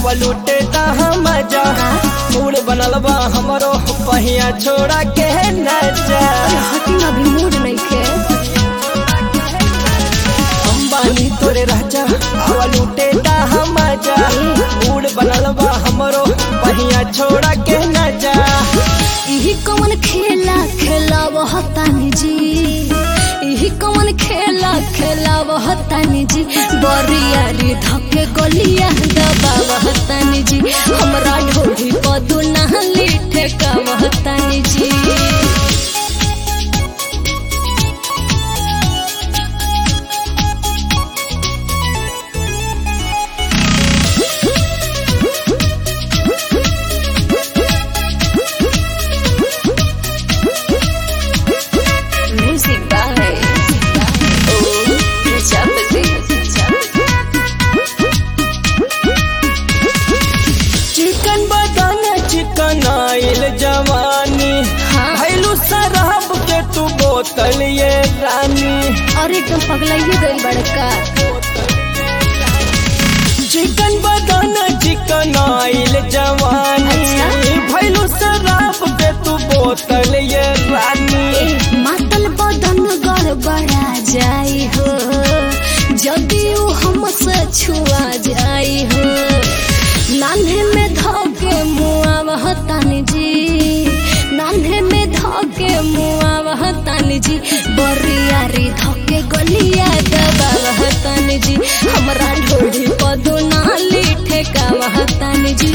हवा लूटे हम जा मूड बनल बा हमरो पहिया छोड़ा के न जा हटी अभी मूड नहीं खे हम बानी तोरे राजा हवा लूटे हम जा मूड बनल बा हमरो पहिया छोड़ा के न जा इही कौन खेला खेला वह तानी जी इही कौन खेला खेला वह तानी जी बरियारी धके गलिया दबा वह तानी जी हमरा ढोढ़ी पदू नहली ठेका वह तानी जी Music by Oh, Chapati. चिकन बदन चिकन आइल जवानी हाँ। भैलू शराब के तू बोतल ये रानी और एकदम पगलाइए गई बड़का चिकन बदन चिकन आइल जवानी अच्छा। भैलू शराब के तू बोतल ये रानी ए, मातल बदन गड़बड़ा जाई हो जदि ऊ हमसे छुआ जाई हो नान्हे में धोके मुआ वह तानी जी नान्हे में धोके मुआ वह तानी जी बरियारी धोके गलिया दबा वह तानी जी हमरा ढोढ़ी पदो नाली ठेका वह तानी जी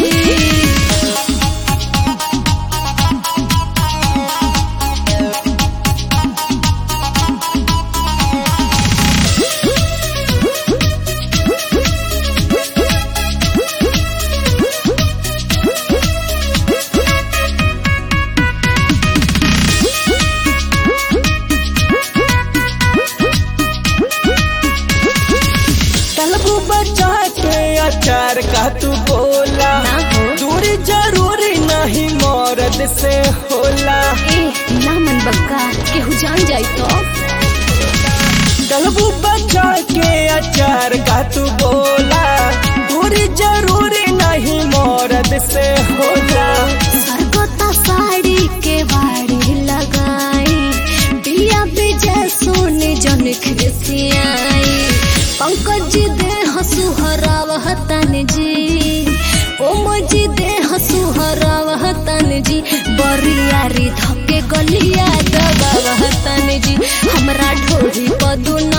तलबू बचा के अचार का तू बोला ना हो। दूरी जरूरी नहीं मौरद से होला ए ना मन बक्का केहू जान जाई तो तलबू बचा के अचार का तू बोला दूरी जरूरी नहीं मौरद से होला सरगोता साड़ी के बाड़ी लगाई बिया बिजय सोने जन खिसियाई पंकज जी दे हसु हरावह तन जी ओम जी दे हसु हरावह तन जी बरियारी धके गलिया दबावह तन जी हमरा ढोरी पदू